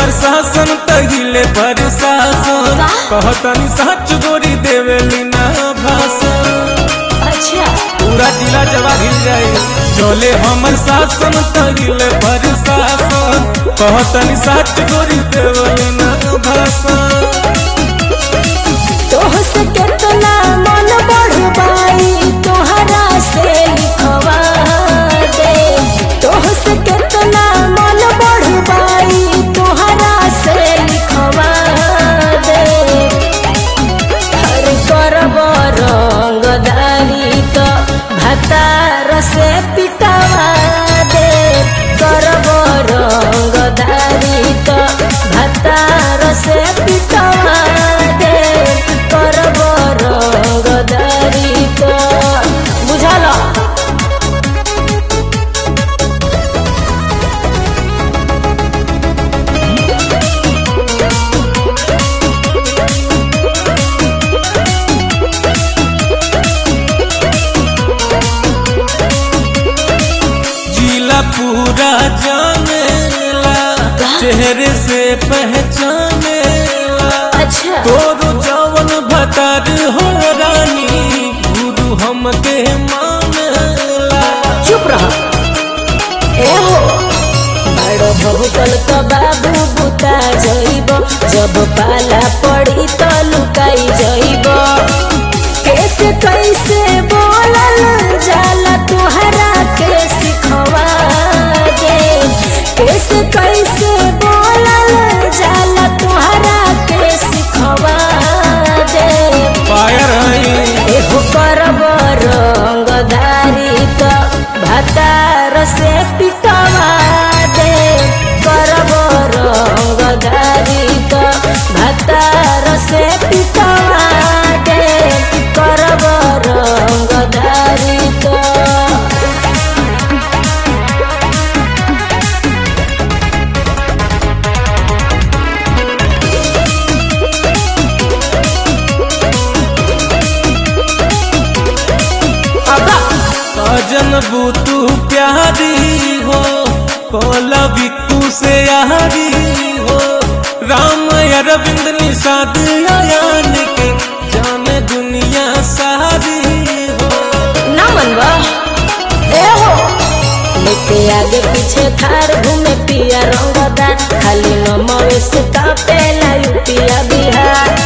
हमर शासन तहिले पर शासन कहतनी सच गोरी देवेली ना भाषण अच्छा पूरा जिला जवा हिल जाए चले हमर शासन तहिले पर शासन कहतनी सच गोरी देवेली ना भाषण तोह से कितना मन बढ़वाई तोहरा से लिखवा दे तोह से कितना मन बढ़वाई तोहरा से लिखवा दे हर करब रंगदारी तो भतार से पिटवा दे करब रंगदारी तो भतार से पिटवा दे करब रंगदारी तो बुझल जिला पूरा जानेला चेहरे से पहचानेला अच्छा तोरो जवन भतार हो रानी गुरु हमके मानेला चुप रह ए हो बड़ो बहुतल तो बाबू बुता जइब जब पाला पड़ी तो लुकाई जइब कैसे कैसे बोलल जाला तुहरा के सिखवा दे कैसे कैसे बोलल जाला तुहरा के सिखवा दे पायर हई एहो करब रंगदारी तो भतार से पिटवा दे करब रंगदारी तो भतार से पिटवा दे करब रंगदारी तो सजन बुतू प्यारी हो कोला बिकू से यारी हो राम अरविंद निषाद आयान के जाने दुनिया सारी हो ना मनवा ए हो लेके आगे पीछे थार घूमे पिया रंगदार खाली नमवे से कापेला यूपिया बिहार